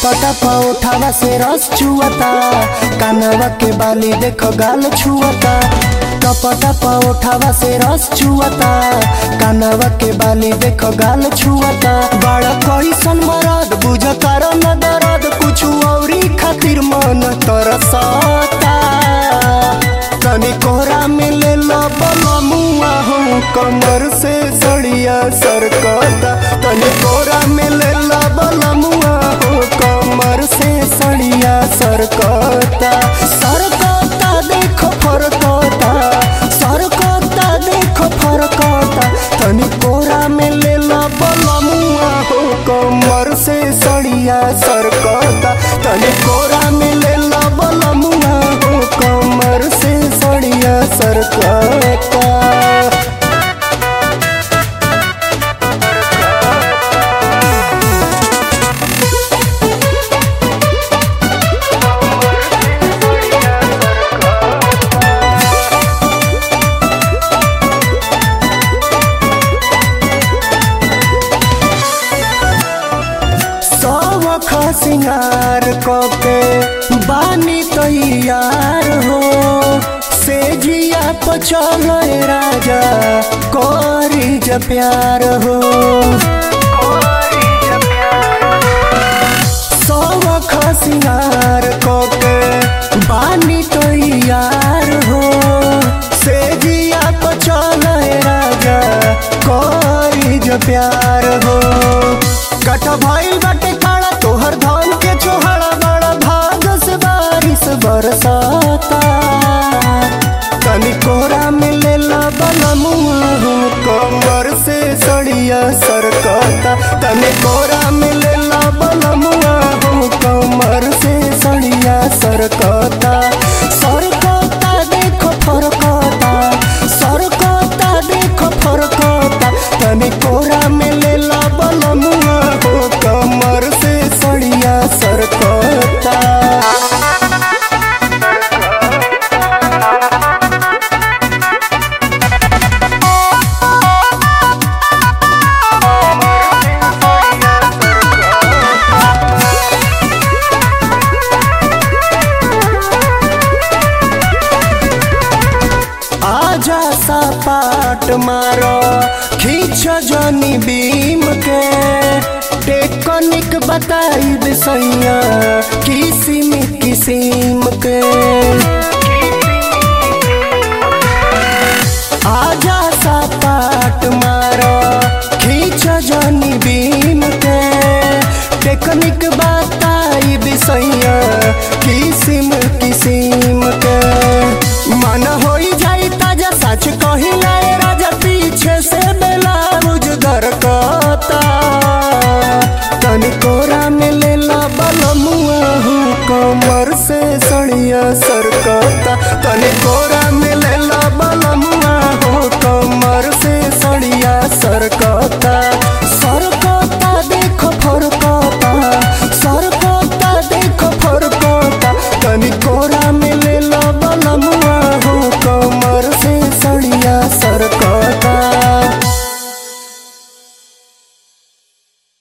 टपटा उठावा से रस छुअता कानवा के बाली देखो गाल छुअता टपटा उठावा से रस छुअता कानवा के बाली देखो गाल छुअता बड़ा कैसन मरद बुझ कर न दर्द कुछ औरी खातिर मन तरसता तनी कोहरा में ले लो बलमुआ हो कमर से सड़िया सरकता तनी कोहरा में ले लो बलमुआ हो कमर से सड़िया सरकता सरकता देखो फरकता सरकता देखो फरकता तनी कोहरा में ले लो बलमुआ हो कमर से सड़िया सरकता तनी कोहरा में ले लो बलमुआ हो कमर से सड़िया सरकता सवख सिंगार कके बानी तैयार हो से जिया पचल राजा करी ज प्यार हो सवख सिंगार कके बानी तैयार हो से जिया पचल राजा करी ज प्यार हो कट भइल बाटे काड़ा तोहर धान के चोहड़ा बड़ा भाग से बारिश बरसाता तनी कोहरा में ले ला बलमुआ हो कमर से सड़िया सरकता तनी कोहरा में ले ला बलमुआ हो कमर से सड़िया सरकता सरकता देखो फरकता सरकता देखो फरकता तनी कोहरा में ले ला बलमुआ हो कमर से सड़िया सरकता आजा सा पाट मारो खींच जनी बीम के टेकनिक बताई सैया किसिम किसिम के आजा सा पाट मारो खींच जनी बीम के टेकनिक बताई सैया किसिम किसिम के मन होई जाई ताजा सच कहिला ए राजा पीछे से बेलाउज दरकता तनी कोरा में ले ला बलमुआ हो कमर से सड़िया सरकता तनी कोरा में ले ला बलमुआ हो कमर से सड़िया सरकता